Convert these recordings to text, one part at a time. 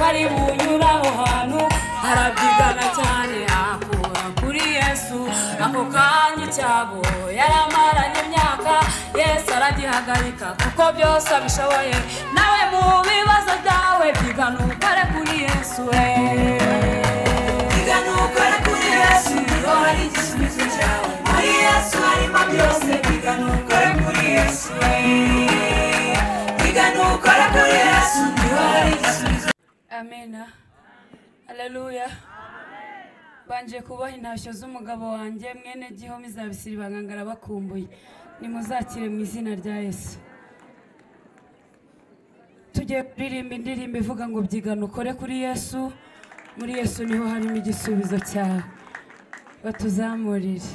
ari bunyura aho hantu harabyigana cyane akura kuri yesu ako kanya icyago yaramaranye imyaka yesu aragihagarika kuko byose abishoboye nawe mu bibazo byawe byigana ukore kuri yesu we Bigana ukore kuri Yesu niho hari igisubizo cyawe muri Yesu harimo byose bigana ukore kuri Yesu we bigana ukore kuri Yesu niho hari igisubizo amena aleluya banje kubaha intashyo z'umugabo wanjye mwene gihome izabisira ibangangara bakumbuye nimuzakire mu izina rya yesu tugiye kuririmba indirimbo ivuga ngo byigana ukore kuri yesu muri yesu niho harimo igisubizo cyawe batuzamurire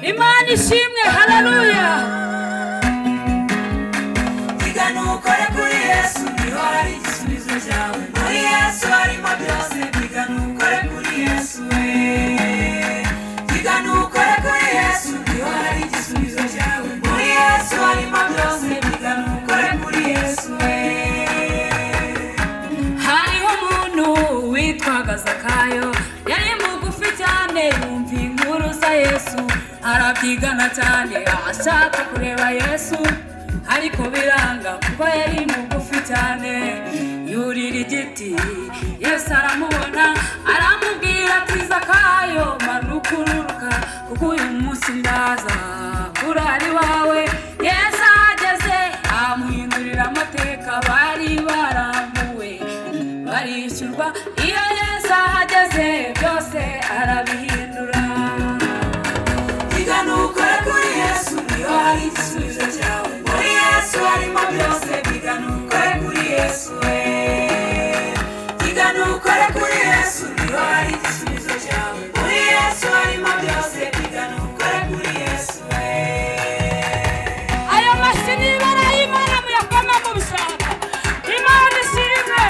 imana ishimwe hararuya bigana ukore kuri Yesu niho hari igisubizo cyawe muri Yesu harimo byose bigana ukore kuri Yesu we bigana ukore kuri Yesu niho hari igisubizo cyawe muri Yesu harimo byose bigana ukore kuri Yesu we hariho umuntu witwaga zakayo yari mugufi cyane yumva inkuru za yesu arabyigana cyane ashaka kureba yesu ariko biranga kuko yari mugufi cyane yurira igiti yesu aramubona aramubwira ati zakayo manuka ururuka kuko uyu munsi ndaza kuri ari wawe yesu ahageze amuhindurira amateka bari barambuwe barishyurwa iyo yesu ahageze byose arabihindura Iga nukore kuri Yesu niho hari igisubizo cyawe muri Yesu harimo byose biga nukore kuri Yesu we Iga nukore kuri Yesu niho hari igisubizo cyawe muri Yesu harimo byose biga nukore kuri Yesu we ayo mashyi n'ibara y'imana muyakome mu bishanga imana ishimwe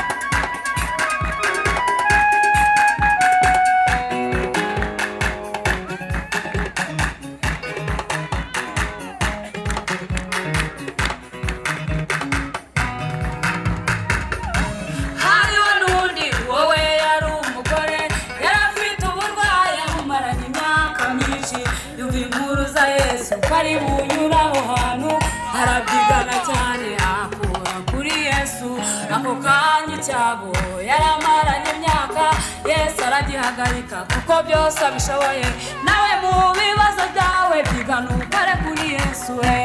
hariho n'undi wowe yari umugore yari afite uburwayi amumaranye imyaka myinshi yumva inkuru za yesu ko ari bunyura aho hantu harabyigana cyane akura kuri yesu ako kanya icyago yaramaranye imyaka yesu aragihagarika kuko byose abishoboye nawe mu bibazo byawe byigana ukore kuri yesu we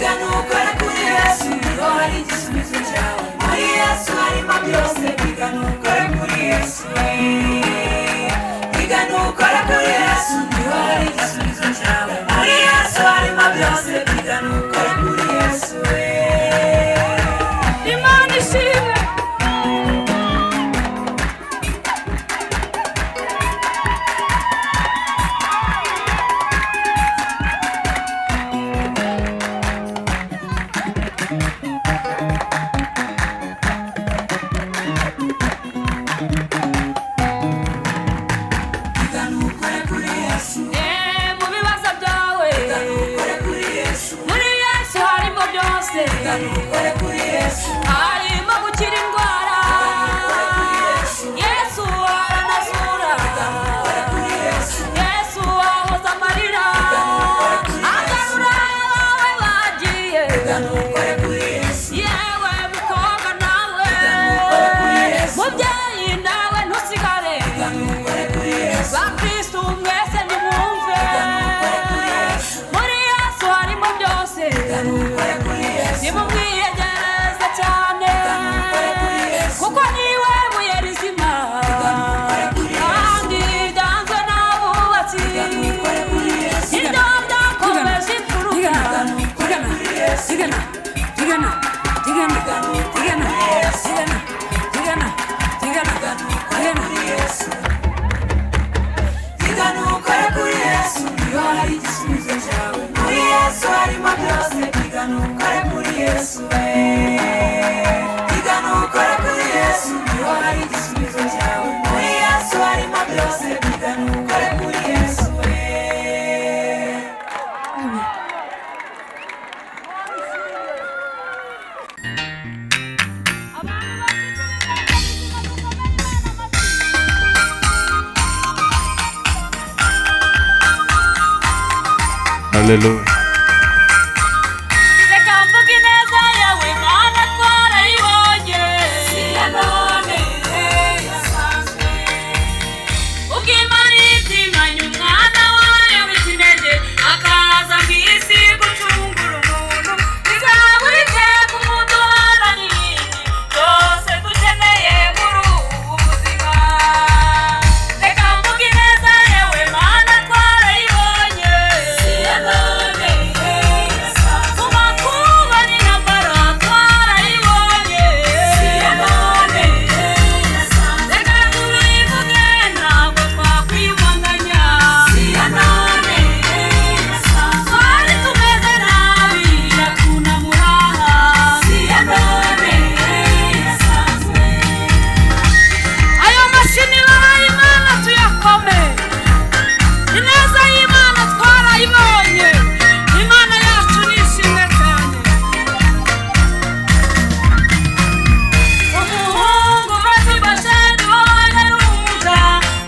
Iga nukore kuri Yesu niho hari igisubizo cyawe muri Yesu harimo byose biga nukore kuri Yesu we Iga nukore kuri Yesu niho hari igisubizo cyawe muri Yesu harimo byose biga nukore kuri Yesu we imana ishimwe Iga nukore kuri Yesu Eh, mu bibazo byawe Iga nukore kuri Yesu muri yesu harimo byose Iga nukore kuri Yesu harimo gukira indwara yesu aranasura Nukore kuri Yesu yesu ahoza amarira agarura abawe bagiye Iga nukore kuri Yesu yewe mukobwa nawe mubyeyi nawe ntusigare Iga nukore kuri Yesu bakristu mwese nimwumve muri yesu harimo byose Iga nukore kuri Yesu nimumwiyegereze cyane haleluya reka mvuge ineza yawe mana twarayibonye si ya none yasanzwe ubw'imana itimanya umwana wayo w'ikinege akaza mu isi gucungura umuntu bizaba iteka umuduharani byose dukeneye muri ubu buzima reka mvuge ineza yawe mana twarayibonye si ya none yasanzwe ku makuba ni na bara twarayibonye si ya none yasanzwe reka tubivuge ntabwo twakwibanganya si ya none yasanzwe twari tumeze nabi iratunamura si ya none yasanzwe ayo mashini bahaye imana tuyakome ineza y'imana twarayibonye imana yacu nishimwe cyane umuhungu maze bashani wabonye rumva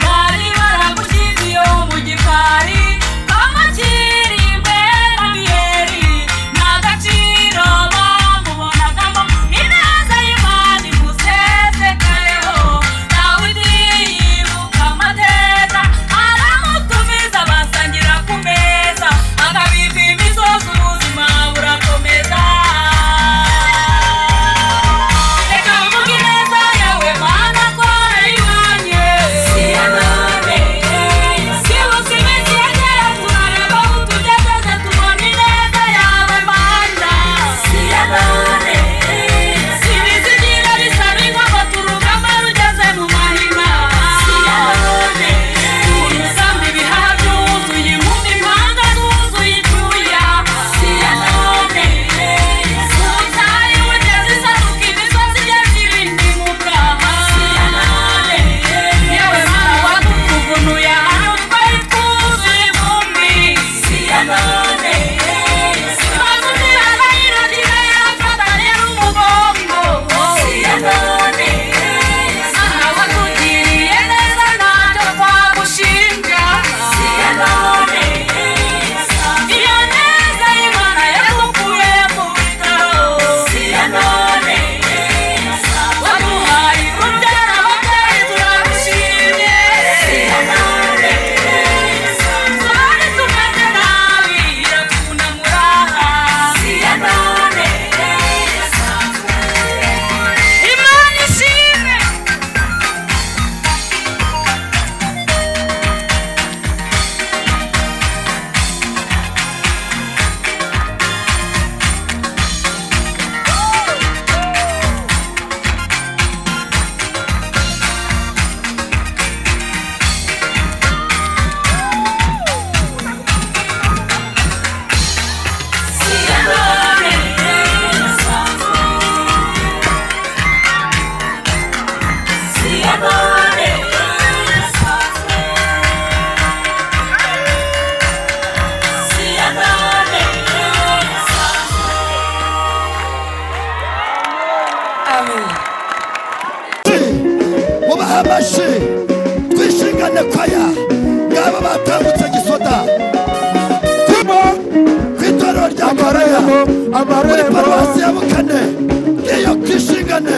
bari baramugize iyo mu gikari bamukiri imbere abiyeri nta gaciro bamubonagamo ineza y'imana imusesekayeho nawe utiyibuka amateka aramutumiza basangira ku meza akabipima isosi ubuzima burakomeza reka mvuge ineza yawe mana twarayibonye si ya none sibuze iminsi yegera turareba aho tugeze tubona ineza yawe mana si ya none sibizigira bisaba inkogo turugamba rugeze mu mahina si ya none tunyuzamo ibihaha byuzuye impumyi impanga zuzuye ibyuya si ya none ubutayu bugeze isaduka imisozi igeze ibindimuka si ya none yewe mana wadukugunuye ahantu twari twuzuye ivumbi si ya none maze umwiranga yiragira yakata rero umugongo si ya none aha watugiriye neza ntacyo twagushinja si ya none iyo neza y'imana yadukuye mu bitaro si ya none waduhaye urubyaro ababyeyi turarushimye si ya none twari tumeze nabi iratunamura si ya none imana ishimwe Si ya none yasanzwe Si ya none yasanzwe Si ya none yasanzwe Amen mubahe amashyi twishingane kwaya ngabo batambutse gisoda ku itorero rya koreya muri paruwasi ya bukane iyo twishingane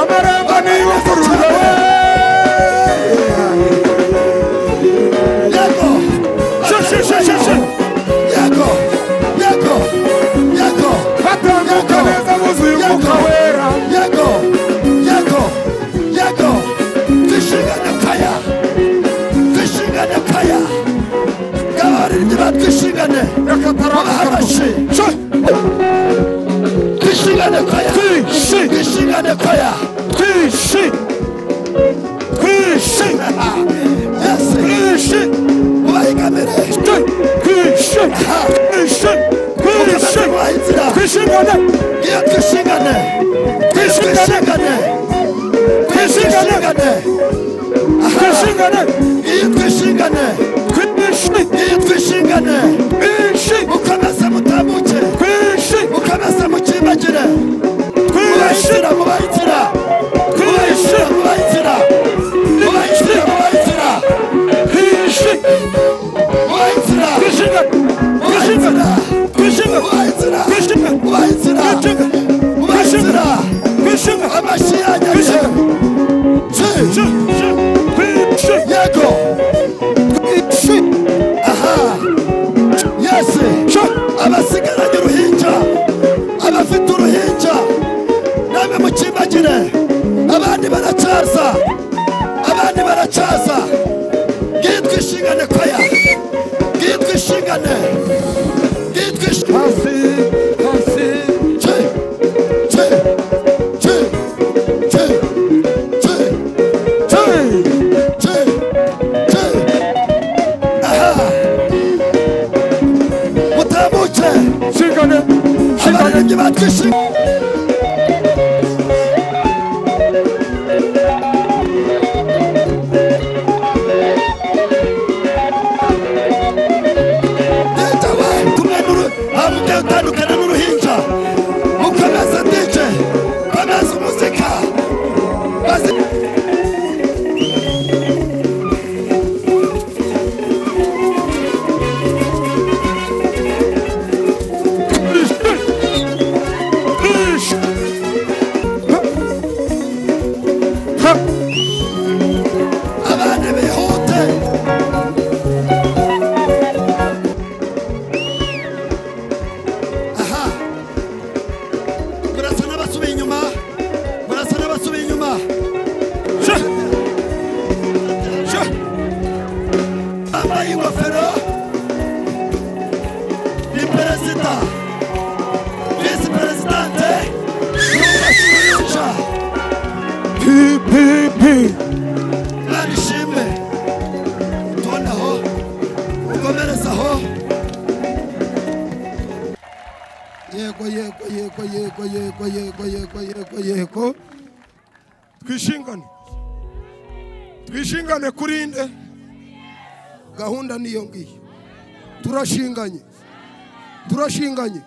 amarembo ni y'ubuvurugo yego yego yego yego Batambuka yego, neza buzuye yego, umwuka wera. yego yego yego twishingane paya twishingane paya ngabaririmbyi batwishingane babahe amashyi twishingane paya Twishi. twishingane paya twishi twishi yesi twishi mubahigamire twishi twishi twishi mubahe inzira twishingane iyo twishingane twishingane twishingane twishingane twishingane iyo twishingane twishi iyo twishingane twishi mukomeze mutambuke twishi mukomeze mukimbagire twishi mubahitira mubahitira mubahitira mubahitira mubahitira mubahitira twishi mubahitira twishingane twishingane umucaza ngitwa ishingane koya ngitwa ishingane ngitwa ishingane hasi hasi Chi, chi, chi, chi, chi, hey chi, chi. Aha. mutamuke shingane shingane abaririmbyi batwa ishingane Detawe kumwe n'uru habuke utandukana n'uruhinja ukomeza DJ komeza umuzika bazi Ish. Ha. Ha. abana bihute aha murasa n'abasubiye inyuma murasa n'abasubiye inyuma Sha. Sha. bambaye ingofero ni perezida visi perezidante n'umwasi w'iyunja P P P. barishime tuboneho ukomerezaho yego yego yego yego yego yego yego yego yego twishingane twishingane kuri nde gahunda niyo ngiyo turashinganye turashinganye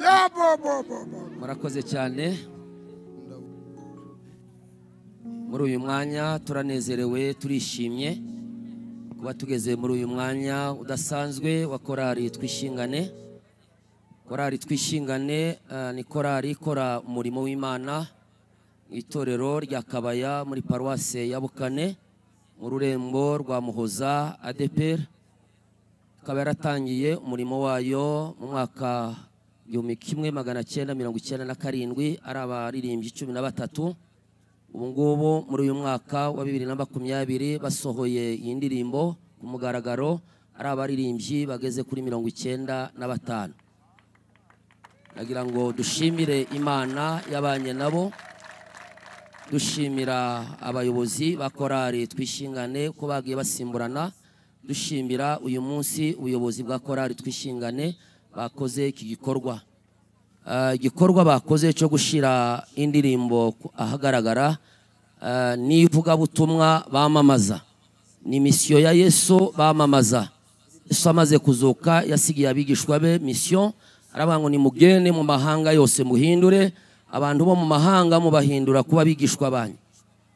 ya bo bo bo bo murakoze cyane muri uyu mwanya turanezerewe turishimye kuba tugeze muri uyu mwanya udasanzwe wa korali twishingane korali twishingane eh, ni korali ikora umurimo w'imana mu itorero rya kabaya muri paruwase ya bukane mu rurembo rwa muhoza adeperi ikaba yaratangiye umurimo wayo mu mwaka igihumbi kimwe magana cyenda mirongo icyenda na karindwi ari abaririmbyi cumi na batatu ubu ngubu muri uyu mwaka wa bibiri na makumyabiri basohoye iyi ndirimbo ku mugaragaro ari abaririmbyi bageze kuri mirongo icyenda na batanu nagira ngo dushimire imana yabanye nabo dushimira abayobozi ba korali twishingane ko bagiye basimburana dushimira uyu munsi ubuyobozi bwa korali twishingane bakoze iki gikorwa Ah, igikorwa bakoze cyo gushyira indirimbo ku- ahagaragara ah, ni ivugabutumwa bamamaza ni misiyo ya yesu bamamaza yesu amaze kuzuka yasigiye abigishwa be misiyo aravuga ngo nimugende mu mahanga yose muhindure abantu bo mu mahanga mubahindura kuba abigishwa banyu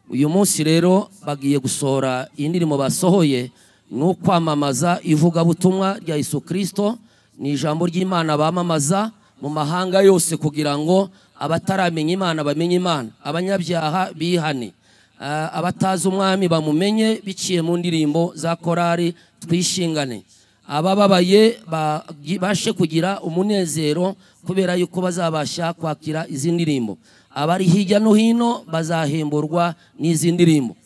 uyu munsi rero bagiye gusohora iyi ndirimbo basohoye ni ukwamamaza ivugabutumwa rya yesu kirisito ni ijambo ry'imana bamamaza mu mahanga yose kugira ngo abataramenya imana bamenye imana abanyabyaha bihane Ah, abatazi umwami bamumenye biciye mu ndirimbo za korari twishingane abababaye babashe kugira umunezero kubera yuko bazabasha kwakira izi ndirimbo abari hirya no hino bazahemburwa n'izi ndirimbo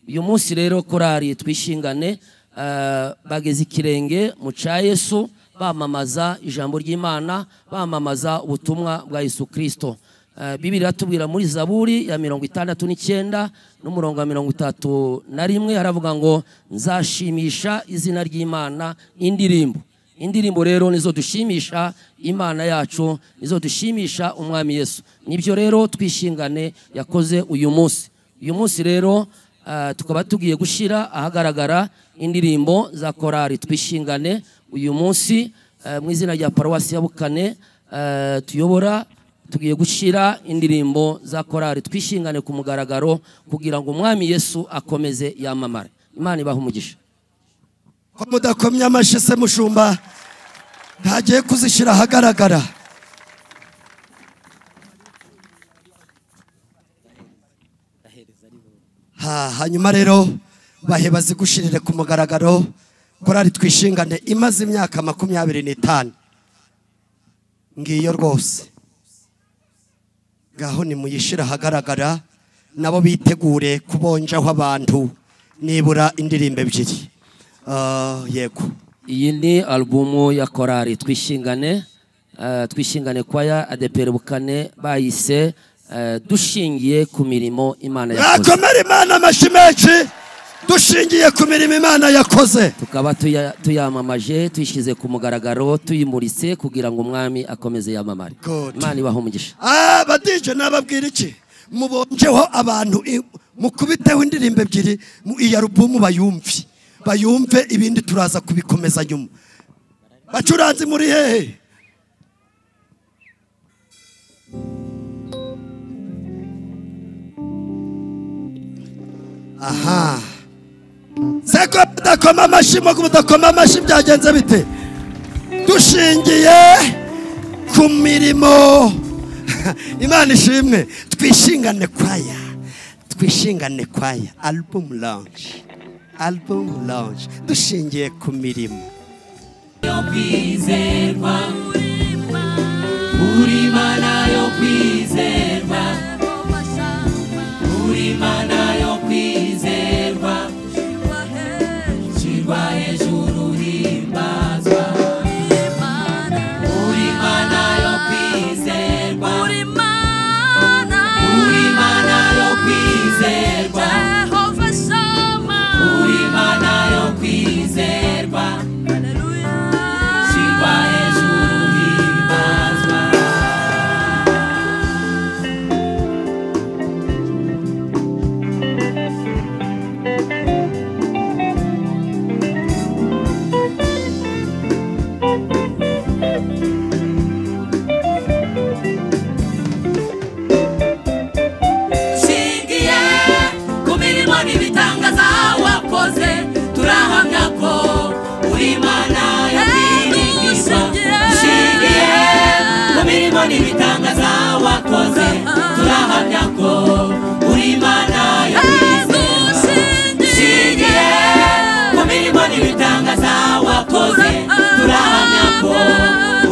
uyu munsi rero korari twishingane eh, bageze ikirenge mu cya yesu bamamaza ijambo ry'imana bamamaza ubutumwa bwa yesu kirisito Eh, bibiri iratubwira muri zaburi ya mirongo itandatu n'icyenda n'umurongo wa mirongo itatu na rimwe haravuga ngo nzashimisha izina ry'imana indirimbo indirimbo rero nizo dushimisha imana yacu nizo dushimisha umwami yesu nibyo rero twishingane yakoze uyu munsi uyu munsi rero ah, tukaba tugiye gushyira ahagaragara indirimbo za korali twishingane uyu munsi eh, mu izina rya paruwasi ya bukane eh, tuyobora tugiye gushyira indirimbo za korali twishingane ku mugaragaro kugira ngo umwami yesu akomeze yamamare imana ibaha umugisha ko mudakomye amashyi se mushumba ntagiye kuzishyira ahagaragara Ha, hanyuma rero bahe bazigushirire ku mugaragaro korari twishingane imaze imyaka makumyabiri n'itanu ngiyo rwose ngaho nimuyishyire ahagaragara nabo bitegure kubonjaho abantu nibura indirimbo ebyiri Ah, yego iyi ni alubumu ya korari twishingane eh, twishingane kwaya adeperi bukane bayise eh, dushingiye ku mirimo imana yakoze yakomera imana amashyi menshi dushingiye ku mirimo imana yakoze tukaba tuya- tuyamamaje tuyishyize ku mugaragaro tuyimuritse kugira ngo umwami akomeze yamamare Good. imana ibaha umugisha abadije nababwira iki mubonjeho abantu i- mukubiteho indirimbo ebyiri mu- iyi alubumu bayumve bayumve ibindi turaza kubikomeza nyuma bacuranzi muri hehe aha seko mudakoma amashyi mu mudakoma amashyi byagenze bite dushingiye ku mirimo imana ishimwe twishingane kwaya twishingane kwaya album launch album launch dushingiye ku mirimo nshingiye ku mirimo n'ibitangaza wakoze turahamya ko uri imana yo kwiringirwa nshingiye ku mirimo n'ibitangaza wakoze turahamya ko uri imana yo kwizerwa nshingiye ku mirimo n'ibitangaza wakoze turahamya ko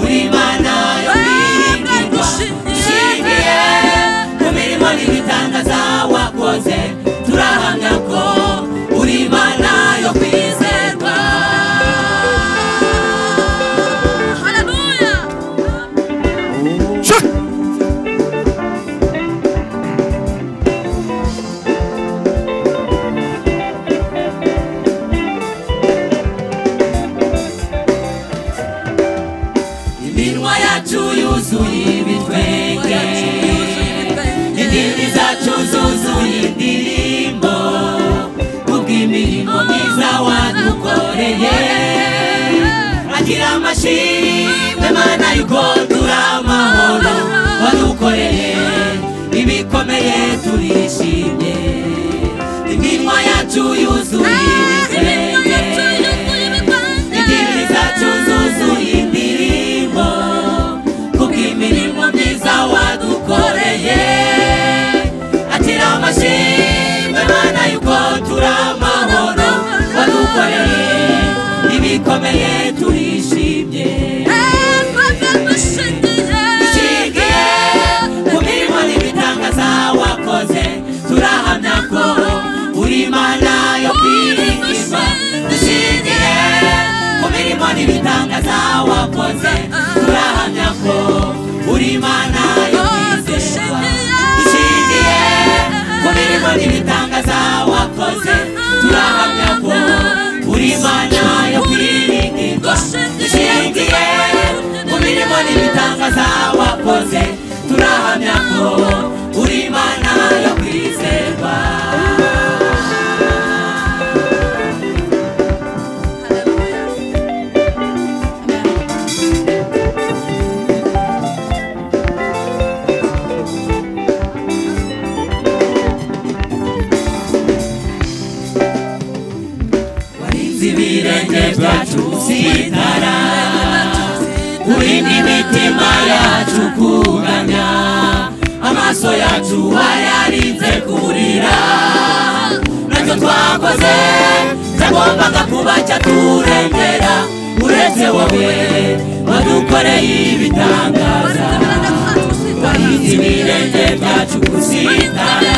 uri imana yo kwiringirwa nshingiye ku mirimo n'ibitangaza wakoze turahamya ko uri imana yo kwizerwa iminwa yacu yuzuye ibitwenge indimi zacu zuzuye indirimbo kubw'imirimo myiza wadukoreye agira amashimwe mana yuko turi amahoro wadukoreye ibikomeye turishimye iminwa yacu yuzuye ibitwenge indimi zacu zuzuye indirimbo kubw'imirimo myiza wadukoreye akira amashimwe mana yuko turi amahoro wadukoreye ibikomeye turishimye dushingiye ku mirimo n'ibitangaza wakoze turahamya ko uri imana yo kwiringirwa dushingiye ku mirimo n'ibitangaza wakoze turahamya ko uri imana yo kwizerwa dushingiye ku mirimo n'ibitangaza wakoze turahamya ko uri imana yo kwiringirwa dushingiye ku mirimo n'ibitangaza wakoze turahamya ko uri imana yo kwizerwa warinze ibirenge byacu sitara urinda imitima yacu kuganya amaso yacu wayarinze kurira nacyo twakoze byagombaga kuba cyaturengera uretse wowe wadukoreye ibitangaza warinze ibirenge byacu gusitara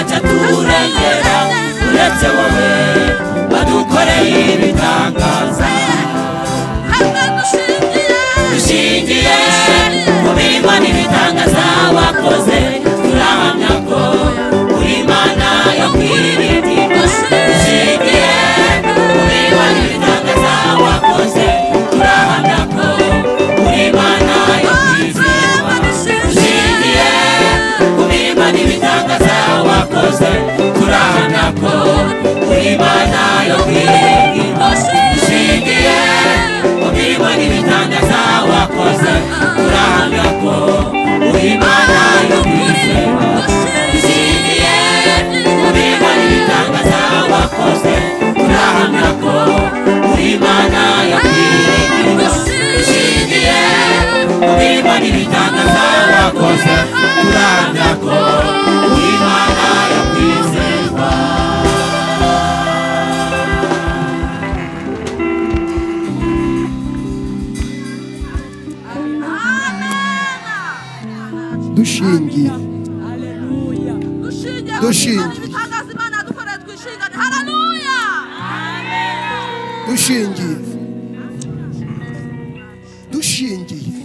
cyaturengera uretse wowe wadukoreye ibitangaza dushingiye mu mirimo n'ibitangaza wakoze turahamya ko uri imana yo kwirinda dushingiye mu mirimo n'ibitangaza wakoze turahamya ko uri imana yo kwizerwa dushingiye ku mirimo n'ibitangaza wakoze turahamya ko uri imana yo kwirinda dushingiye ku mirimo n'ibitangaza wakoze turahamya ko uri imana yo kwizerwa dushingiye ku mirimo n'ibitangaza wakoze turahamya ko uri imana yo kwirinda dushingiye ku mirimo n'ibitangaza wakoze turahamya ko uri imana yo kwizerwa dushingiye Dushingiye. dushingiye dushingiye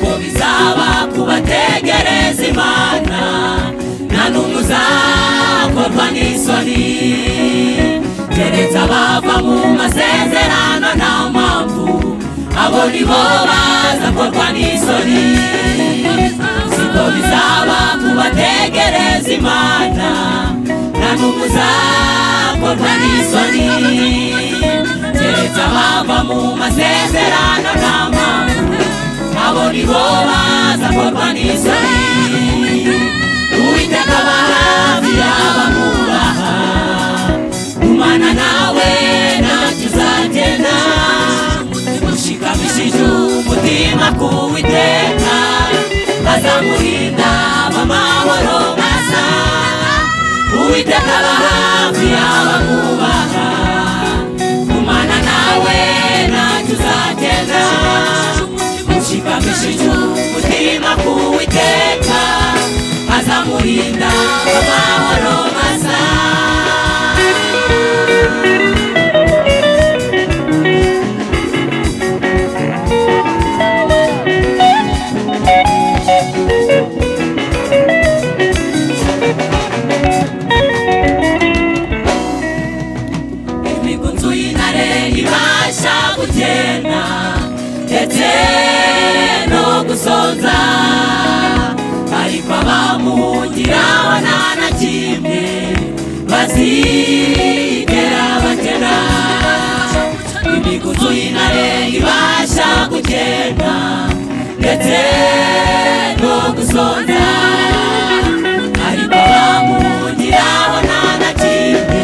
ko bizaba kubategereza imana nta n'umwe uzakorwa n'isoni keretse abava mu masezerano nta mpamvu abo ni bo bazakorwa n'isoni siko bizaba kubategereza imana nta n'umwe uzakorwa n'isoni keretse abava mu masezerano nta mpamvu abo ni bo baza korwa n'isoni uwiteka aba hafi y'abamwubaha gumana nawe ntacyo uzagenda ushikamishije umutima ku witeka azamurinda bamahoro masa uwiteka aba hafi y'abamwubaha gumana nawe ntacyo uzagenda ushikamishije umutima ku witeka azamurinda amahoro masa imigunzu y'intare ibasha gutena ndetse no gusonza ariko abamuhungira bo nta na kimwe bazigera batera imigunzu y'intare ibasha gugenda ndetse no gusonza ariko abamuhungira bo nta na kimwe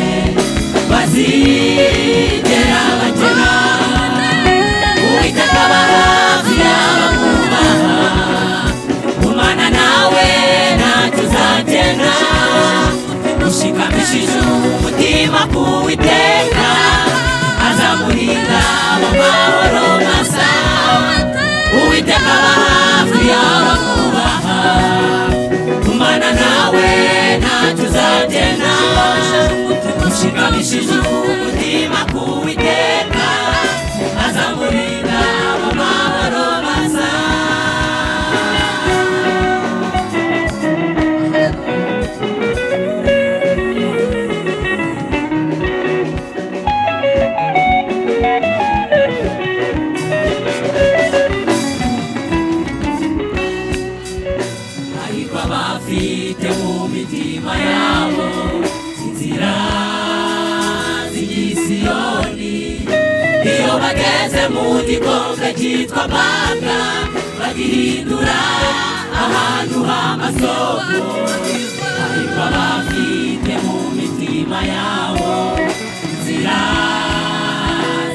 bazigera batera uwiteka aba hafi y'abamwubaha gumana nawe ntacyo uzagenda ushikamishije umutima ku witeka azamurinda mu mahoro masa uwiteka aba hafi y'abamwubaha gumana nawe ntacyo uzagenda ushikamishije umutima ku witeka azamurinda mu mahoro masa ariko abafite mu mitima yabo inzira z'igisiyoni iyo bageze mu gikombe cyitwa banga bagihindura ahantu h'amasoko ariko abafite imitima yabo nzira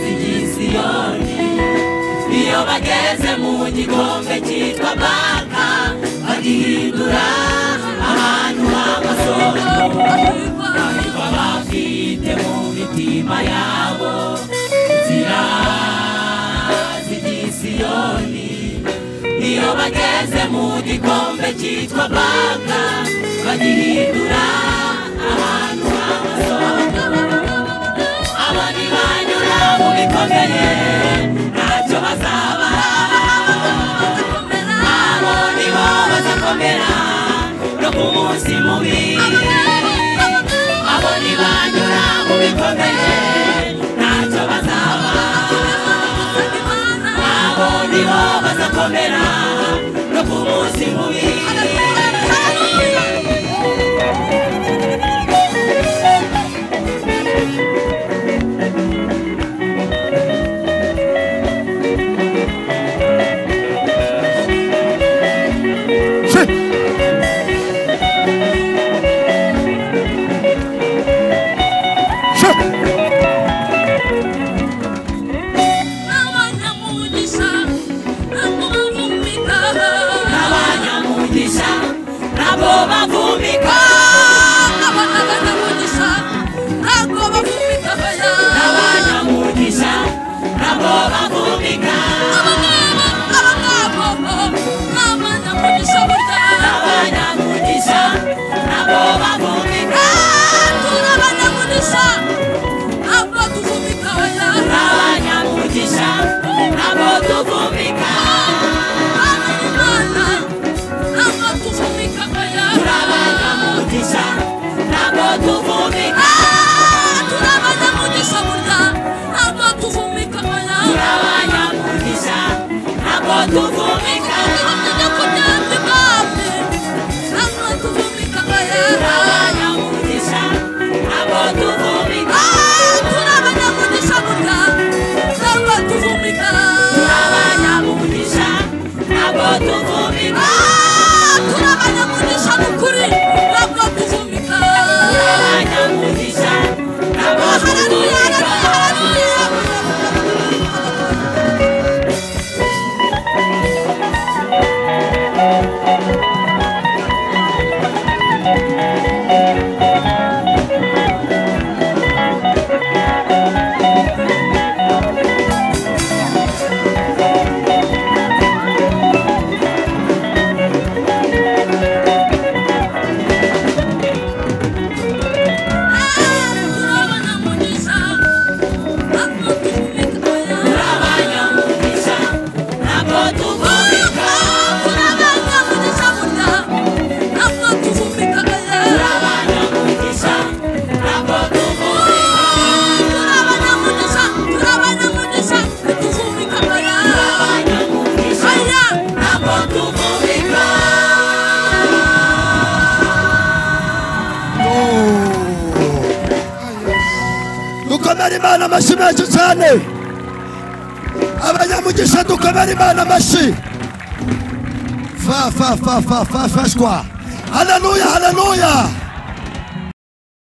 z'iyi siyoni iyo bageze mu gikombe cyitwa baka bagihindura ahantu h'amasoko baba bafite mu mitima yabo nzira z'iyi siyoni iyo bageze mu gikombe cyitwa baka bagihindura ahantu h'amasoko aba ni banyura mu bikomeye ntacyo bazaba abo ni bo bazakomera no ku munsi mubi abo ni banyura mu bikomeye ntacyo bazaba abo ni bo bazakomera no ku munsi mubi n'abanyamugisha nabo bavumika n'abanyamugisha nabo bavumika n'abanyamugisha nabo bavumika n'abanyamugisha nabo tuvumika n'abanyamugisha nabo tuvumika n'abanyamugisha nabo tuvumika n'abanyamugisha nabo tuvumika n'abanyamugisha nabo tuvumika n'abanyamugisha nabo tuvumika n'abanyamugisha nabo tuvumika n'abanyamugisha nabo tuvumika n'abanyamugisha nabo tuvumika dukomere imana amashyi menshi cyane abanyamugisha dukomere imana amashyi fa fa fa fa fa fashwa haleluya haleluya